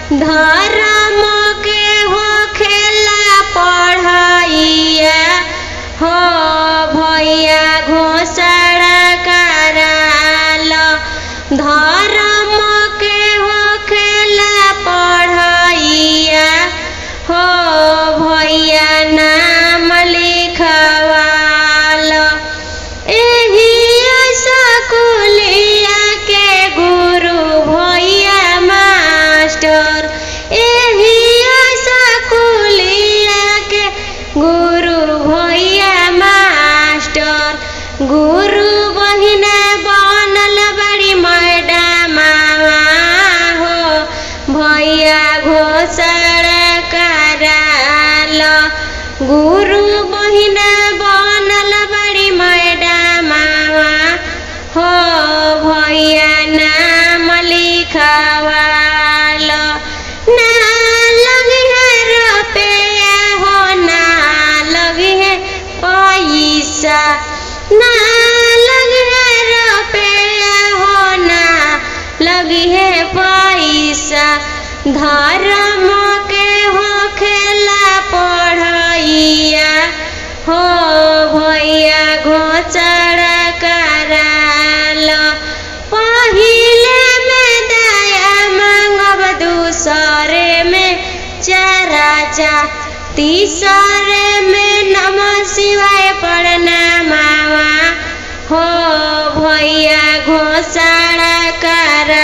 धर्म के हो खेला पढ़ाइया हो भैया घोषणा कराल धर्म के हो खेला पढ़ाइया हो भैया नाम लिखवाल एही स्कूलिया के गुरु भैया मास्टर एही स्कूलिया के गुरु भैया मास्टर गुरु बहिना बनल बड़ी मैडम हो भैया घोषणा कराल गुरु बहिना बनल बड़ी मैडम हो भैया नाम लिखवाल ना लगी है रुपया हो ना लगी है पैसा ना लगी है रुपया हो ना लगी है पैसा धर्म के हो खेला पढ़ैया हो भैया घोचड़ा कराल पहिले में दया मांगब दूसरे में चराचा तीसरे में नम शिवाय पढ़ना मावा हो भैया घोषणा करा